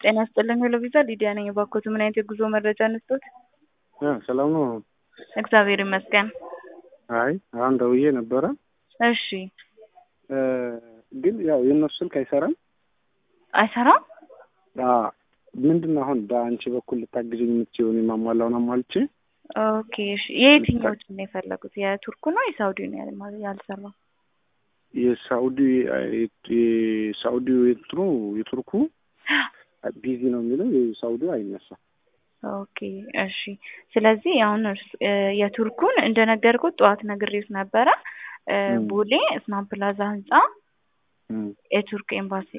ጤና ይስጥልኝ ሄሎ ቪዛ ሊዲያ ነኝ። እባክዎት ምን አይነት የጉዞ መረጃ እንስጦት? ሰላም ነው? እግዚአብሔር ይመስገን። አይ አሁን ደውዬ ነበረ። እሺ ግን ያው የእነሱ ስልክ አይሰራም። አይሰራም? ምንድን ነው አሁን በአንቺ በኩል ልታግዥኝ የምትችይው? እኔ የማሟላውን አሟልቼ ኦኬ እሺ። የየትኛዎቹን ነው የፈለጉት? የቱርኩ ነው የሳውዲ ነው ያል- ያልሰራው? የሳኡዲ የሳኡዲ የትሩ የቱርኩ ቢዚ ነው የሚለው የሳኡዲ አይነሳም። ኦኬ እሺ። ስለዚህ አሁን እርስ- የቱርኩን እንደነገርኩት ጠዋት ነግሬት ነበረ። ቦሌ እስማን ፕላዛ ህንጻ የቱርክ ኤምባሲ